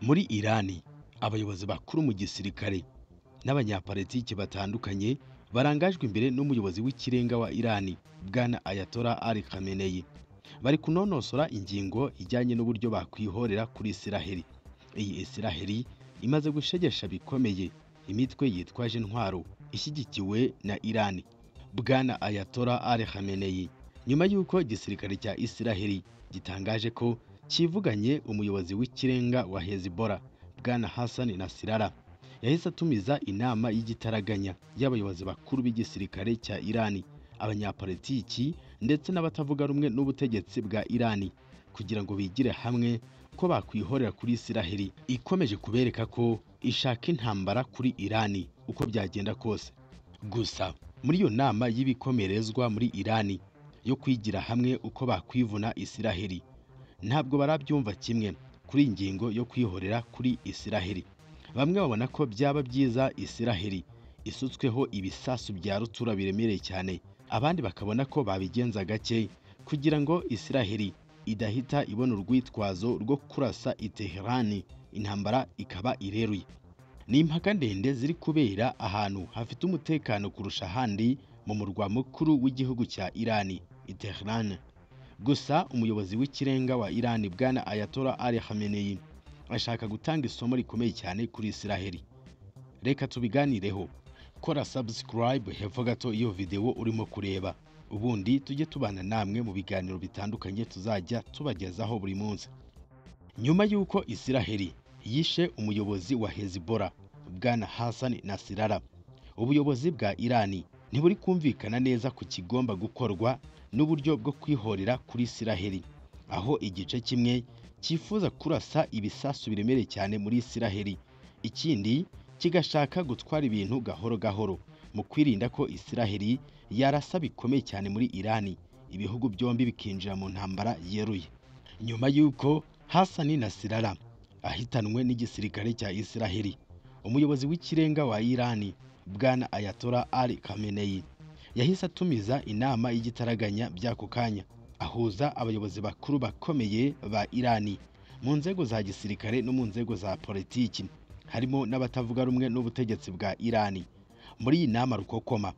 muri Iran abayobozi bakuru mu gisirikare n'abanyapolitiki batandukanye barangajwe imbere n'umuyobozi w'ikirenga wa Iran Bwana Ayatollah Ali Khamenei bari kunonosora ingingo ijyanye n'uburyo bakwihorera kuri Isiraheli iyi Isiraheli imaze gushegesha bikomeye imitwe yitwaje intwaro ishyigikiwe na Iran Bwana Ayatollah Ali Khamenei nyuma y'uko igisirikare cya Isiraheli gitangaje ko cyivuganye umuyobozi w'ikirenga wa Hezbollah Bwana Hassan Nasrallah yahise atumiza inama y'igitaraganya y'abayobozi bakuru b'igisirikare cya Iran abanyapolitiki ndetse n'abatavuga rumwe n'ubutegetsi bwa Iran kugira ngo bigire hamwe ko bakwihorera kuri Isiraheli ikomeje kubereka ko ishaka intambara kuri Iran uko byagenda kose gusa muri iyo nama y'ibikomerezwa muri Iran yo kwigira hamwe uko bakwivuna Isiraheli ntabwo barabyumva kimwe kuri iyi ngingo yo kwihorera kuri Isiraheli bamwe babona ko byaba byiza Isiraheli isutsweho ibisasu bya rutura biremereye cyane abandi bakabona ko babigenza gake kugira ngo Isiraheli idahita ibona urwitwazo rwo kurasa i Tehran intambara ikaba ireruye ni impaka ndende ziri kubera ahantu hafite umutekano kurusha ahandi mu murwa mukuru w'igihugu cya Iran i Tehran gusa umuyobozi w'ikirenga wa Iran Bwana Ayatollah Ali Khamenei ashaka gutanga isomo rikomeye cyane kuri Isiraheli reka tubiganireho kora subscribe hepfo gato iyo video urimo kureba ubundi tujye tubana namwe mu biganiro bitandukanye tuzajya tubagezaho buri munsi nyuma y'uko Isiraheli yishe umuyobozi wa Hezbollah Bwana Hassan Nasrallah ubuyobozi bwa Iran ntiburi kumvikana neza ku kigomba gukorwa n'uburyo bwo kwihorera kuri Isiraheli aho igice kimwe cyifuza kurasa ibisasu biremereye cyane muri Isiraheli ikindi kigashaka gutwara ibintu gahoro gahoro mu kwirinda ko Isiraheli yarasa bikomeye cyane muri Iran ibihugu byombi bikinjira mu ntambara yeruye nyuma y'uko Hassan Nasrallah ahitanwe n'igisirikare cya Isiraheli umuyobozi w'ikirenga wa Iran Bwana Ayatollah Ali Khamenei yahise atumiza inama y'igitaraganya by'ako kanya ahuza abayobozi bakuru bakomeye ba Iran mu nzego za gisirikare no mu nzego za politiki harimo n'abatavuga rumwe n'ubutegetsi bwa Iran muri iyi nama rukokoma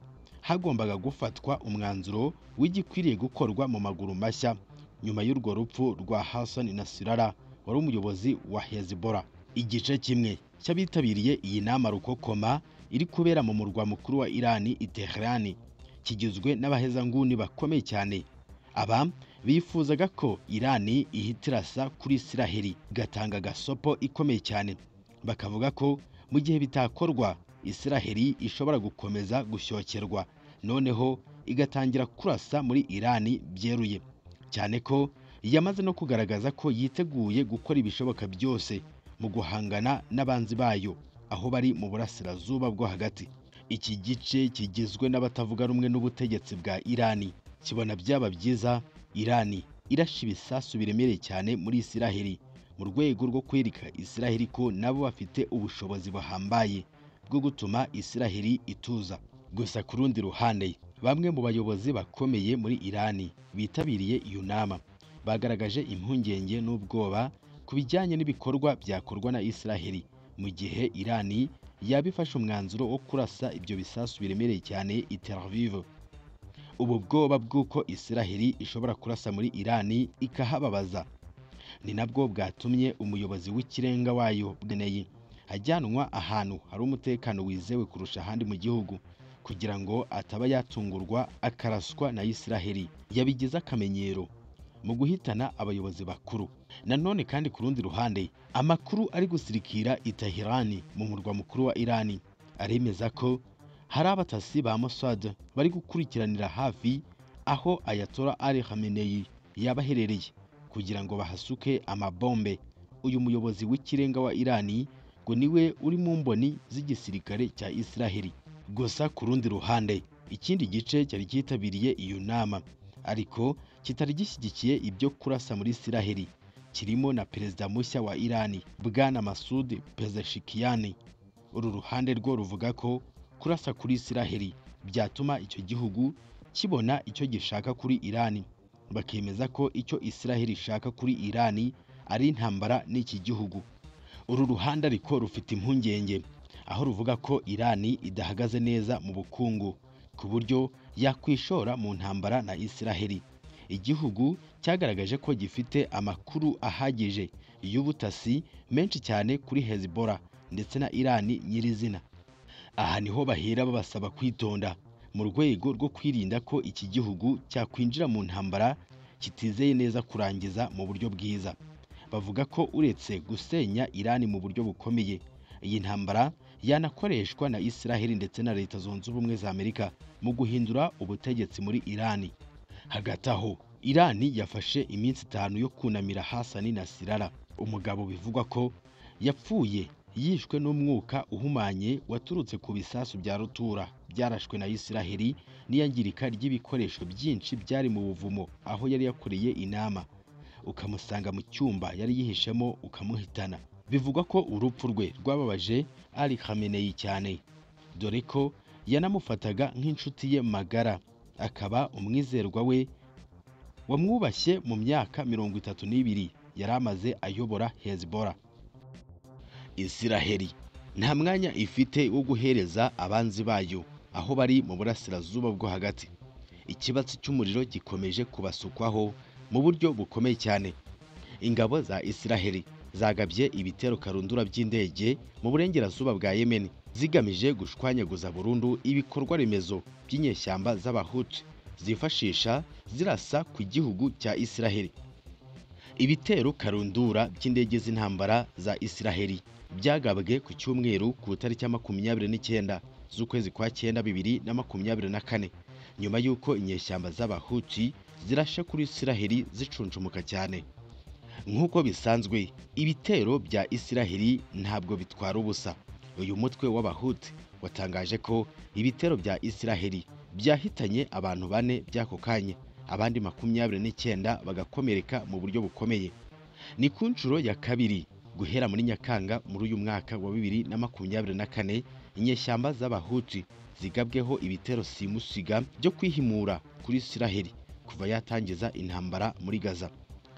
hagombaga gufatwa umwanzuro w'igikwiriye gukorwa mu maguru mashya nyuma y'urwo rupfu rwa Hassan Nasrallah wari umuyobozi wa Hezbollah igice kimwe cy'abitabiriye iyi nama rukokoma iri kubera mu murwa mukuru wa Iran i Tehran kigizwe n'abahezanguni bakomeye cyane aba bifuzaga ko Iran ihita irasa kuri Isiraheli igatanga gasopo ikomeye cyane bakavuga ko mu gihe bitakorwa Isiraheli ishobora gukomeza gusyokerwa noneho igatangira kurasa muri Iran byeruye cyane ko yamaze no kugaragaza ko yiteguye gukora ibishoboka byose mu guhangana n'abanzi bayo aho bari mu burasirazuba bwo hagati iki gice kigizwe n'abatavuga rumwe n'ubutegetsi bwa Iran kibona byaba byiza Iran irasha ibisasu biremereye cyane muri Isiraheli mu rwego rwo kwereka Isiraheli ko nabo bafite ubushobozi buhambaye bwo gutuma Isiraheli ituza gusa ku rundi ruhande bamwe mu bayobozi bakomeye muri Iran bitabiriye iyo nama bagaragaje impungenge n'ubwoba ku bijyanye n'ibikorwa byakorwa na Isiraheli mu gihe Iran yabifashe umwanzuro wo kurasa ibyo bisasu biremereye cyane i Tel Aviv ubu bwoba bw'uko Isiraheli ishobora kurasa muri Iran ikahababaza ni nabwo bwatumye umuyobozi w'ikirenga wayo Bneyi ajyanwa ahantu hari umutekano wizewe kurusha ahandi mu gihugu kugira ngo ataba yatungurwa akaraswa na Isiraheli yabigize akamenyero mu guhitana abayobozi bakuru nanone kandi ku rundi ruhande amakuru ari gusirikira i Tehran mu murwa mukuru wa Iran aremeza ko hari abatasi ba Mossad bari gukurikiranira hafi aho Ayatollah Ali Khamenei yaba aherereye kugira ngo bahasuke amabombe uyu muyobozi w'ikirenga wa Iran ngo niwe uri mu mboni z'igisirikare cya Isiraheli gusa ku rundi ruhande ikindi gice cyari cyitabiriye iyo nama ariko kitari gishyigikiye ibyo kurasa muri Isiraheli kirimo na perezida mushya wa Iran Bwana Masoud Pezeshkian uru ruhande rwo ruvuga ko kurasa kuri Isiraheli byatuma icyo gihugu kibona icyo gishaka kuri Iran bakemeza ko icyo Isiraheli ishaka kuri Iran ari intambara n'iki gihugu uru ruhande ariko rufite impungenge aho ruvuga ko irani idahagaze neza mu bukungu ku buryo yakwishora mu ntambara na isiraheli igihugu cyagaragaje ko gifite amakuru ahagije y'ubutasi menshi cyane kuri hezibora ndetse na irani nyirizina aha niho bahera babasaba kwitonda mu rwego rwo kwirinda ko iki gihugu cyakwinjira mu ntambara kitizeye neza kurangiza mu buryo bwiza bavuga ko uretse gusenya irani mu buryo bukomeye iyi ntambara yanakoreshwa na isiraheli ndetse na leta zunze ubumwe za amerika mu guhindura ubutegetsi muri irani hagati aho irani yafashe iminsi itanu yo kunamira hasani na sirara umugabo bivugwa ko yapfuye yishwe n'umwuka uhumanye waturutse ku bisasu bya rutura byarashwe na isiraheli n'iyangirika ry'ibikoresho byinshi byari mu buvumo aho yari yakoreye inama ukamusanga mu cyumba yari yihishemo ukamuhitana bivugwa ko urupfu rwe rwababaje ari khamenei cyane dore ko yanamufataga nk'inshuti ye magara akaba umwizerwa we wamwubashye mu myaka mirongo itatu n'ibiri yari amaze ayobora hezibora isiraheli nta mwanya ifite wo guhereza abanzi bayo aho bari mu burasirazuba bwo hagati ikibatsi cy'umuriro gikomeje kubasukwaho mu buryo bukomeye cyane ingabo za isiraheli zagabye ibitero karundura by'indege mu burengerazuba bwa yemeni zigamije gushwanyaguza burundu ibikorwa remezo by'inyeshyamba z'abahutu zifashisha zirasa ku gihugu cya isiraheli ibitero karundura by'indege z'intambara za isiraheli byagabwe ku cyumweru ku itariki ya makumyabiri n'icyenda z'ukwezi kwa cyenda bibiri na makumyabiri na kane nyuma y'uko inyeshyamba z'abahuti zirashe kuri isiraheli zicunjumuka cyane nk'uko bisanzwe ibitero bya isiraheli ntabwo bitwara ubusa uyu mutwe w'abahuti watangaje ko ibitero bya isiraheli byahitanye abantu bane by'ako kanya abandi makumyabiri n'icyenda bagakomereka mu buryo bukomeye ni ku nshuro ya kabiri guhera muri nyakanga muri uyu mwaka wa bibiri na makumyabiri na kane inyeshyamba z'abahuti zigabweho ibitero simusiga byo kwihimura kuri isiraheli kuva yatangiza intambara muri gaza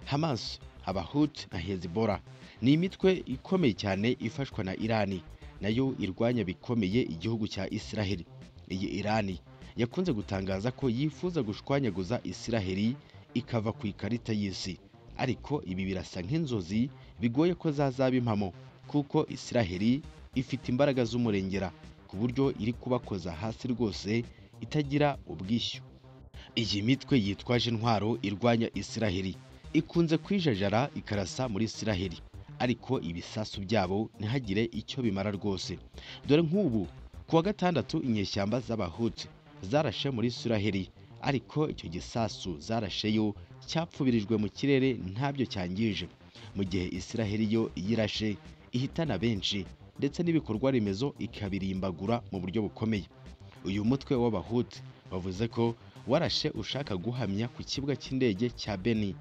hamas abahuti na hezibora ni imitwe ikomeye cyane ifashwa na irani nayo irwanya bikomeye igihugu cya isiraheli iyi irani yakunze gutangaza ko yifuza gushwanyaguza isiraheli ikava ku ikarita y'isi ariko ibi birasa nk'inzozi bigoye ko zazaba impamo kuko isiraheli ifite imbaraga z'umurengera ku buryo iri kubakoza hasi rwose itagira ubwishyu iyi mitwe yitwaje intwaro irwanya isiraheli ikunze kwijajara ikarasa muri isiraheli ariko ibisasu byabo ntihagire icyo bimara rwose dore nk'ubu ku wa gatandatu inyeshyamba z'abahutu zarashe muri isiraheli ariko icyo gisasu zarasheyo cyapfubirijwe mu kirere ntabyo cyangije mu gihe isiraheli yo yirashe ihitana benshi ndetse n'ibikorwa remezo ikabirimbagura mu buryo bukomeye uyu mutwe w'abahutu bavuze ko warashe ushaka guhamya ku kibuga cy'indege cya beni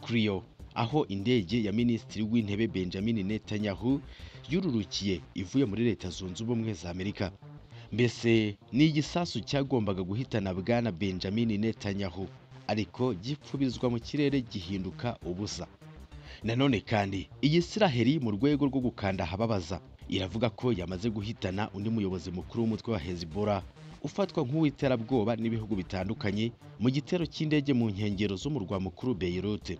griyo aho indege ya minisitiri w'intebe benjamin netanyahu yururukiye ivuye muri leta zunze ubumwe za amerika mbese ni igisasu cyagombaga guhitana bwana benjamin netanyahu ariko gipfubizwa mu kirere gihinduka ubusa nanone kandi iyi siraheri mu rwego rwo gukanda ahababaza iravuga ko yamaze guhitana undi muyobozi mukuru w'umutwe wa hezibora ufatwa nk'uw'iterabwoba n'ibihugu bitandukanye mu gitero cy'indege mu nkengero z'umurwa mukuru beirute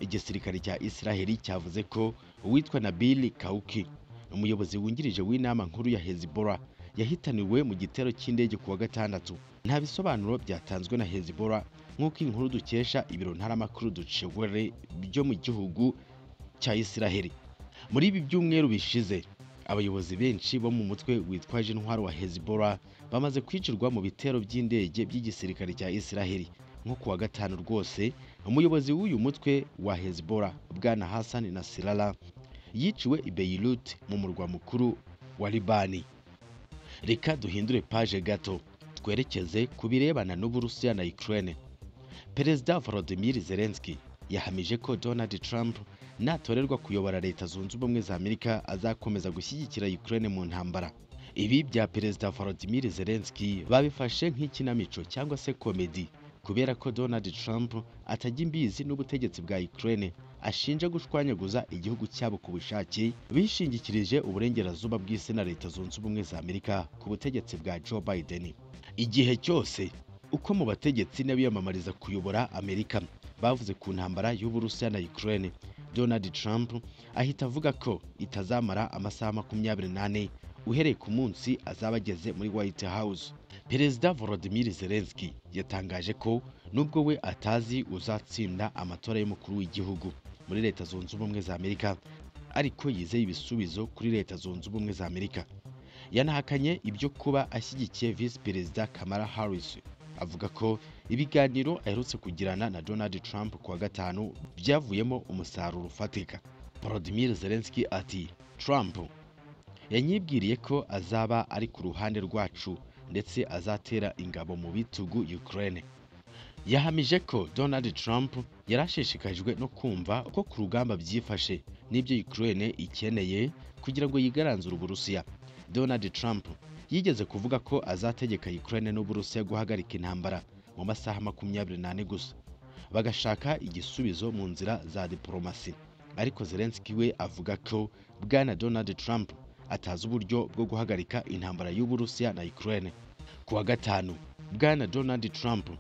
igisirikare cya isiraheli cyavuze ko uwitwa nabili kauki umuyobozi wungirije w'inama nkuru ya hezibora yahitaniwe mu gitero cy'indege ku wa gatandatu nta bisobanuro byatanzwe na hezibora nk'uko inkuru dukesha ibiro ntaramakuru ducewere byo mu gihugu cya isiraheli muri ibi byumweru bishize abayobozi benshi bo mu mutwe witwaje intwaro wa hezibora bamaze kwicirwa mu bitero by'indege by'igisirikare cya isiraheli nko kuwa gatanu rwose umuyobozi w'uyu mutwe wa hezibora bwana hassan nasirara yiciwe i beirut mu murwa mukuru wa libani reka duhindure paje gato twerekeze ku birebana n'uburusiya na ukraine perezida volodymyr zelensky yahamije ko donald trump natorerwa kuyobora leta zunze ubumwe za amerika azakomeza gushyigikira ukraine mu ntambara ibi bya perezida volodymyr zelensky babifashe nk'ikinamico cyangwa se komedi ku kubera ko donald trump atajya imbizi n'ubutegetsi bwa ukraine ashinja gushwanyaguza igihugu cyabo ku bushake bishingikirije uburengerazuba bw'isi na leta zunze ubumwe za amerika ku butegetsi bwa joe biden igihe cyose uko mu bategetsi n'abiyamamariza kuyobora amerika bavuze ku ntambara y'uburusiya na ukraine donald trump ahita avuga ko itazamara amasaha makumyabiri n'ane uhereye ku munsi azaba ageze muri white house perezida volodymyr zelensky yatangaje ko nubwo we atazi uzatsinda amatora y'umukuru w'igihugu muri leta zunze ubumwe za amerika ariko yizeye ibisubizo kuri leta zunze ubumwe za amerika yanahakanye ibyo kuba ashyigikiye visi perezida kamara harris avuga ko ibiganiro aherutse kugirana na donald trump kuwa gatanu byavuyemo umusaruro ufatika volodymyr zelensky ati trump yanyibwiriye ko azaba ari ku ruhande rwacu ndetse azatera ingabo mu bitugu Ukraine yahamije ko Donald Trump yari ashishikajwe no kumva ko ku rugamba byifashe n'ibyo Ukraine ikeneye kugira ngo yigaranzure Uburusiya Donald Trump yigeze kuvuga ko azategeka Ukraine n'Uburusiya guhagarika intambara mu masaha makumyabiri n'ane gusa bagashaka igisubizo mu nzira za diporomasi ariko Zelensky we avuga ko bwana Donald Trump atazi uburyo bwo guhagarika intambara y'Uburusiya na Ukraine. Ku wa gatanu, Bwana Donald Trump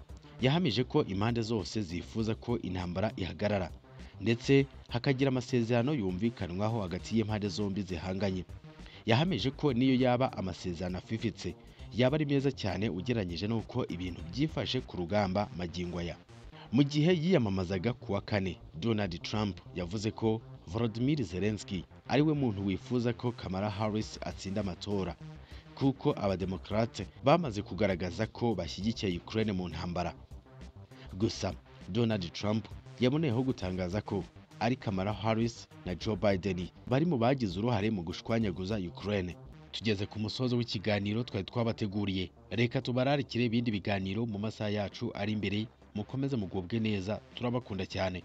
yahamije ko impande zose zifuza ko intambara ihagarara ndetse hakagira amasezerano yumvikanwaho hagati y'impande zombi zihanganye. Yahamije ko niyo yaba amasezerano afifitse, yaba ari meza cyane ugereranyije n'uko ibintu byifashe ku rugamba magingo aya. Mu gihe yiyamamazaga ku wa kane, Donald Trump yavuze ko Volodymyr Zelensky ariwe muntu wifuza ko Kamala Harris atsinda amatora kuko abademokarate bamaze kugaragaza ko bashyigikiye Ukraine mu ntambara. Gusa Donald Trump yaboneyeho gutangaza ko ari Kamala Harris na Joe Biden bari mu bagize uruhare mu gushwanyaguza Ukraine. Tugeze ku musozo w'ikiganiro twari twabateguriye. Reka tubararikire ibindi biganiro mu masaha yacu ari imbere, mukomeze mugubwe neza, turabakunda cyane.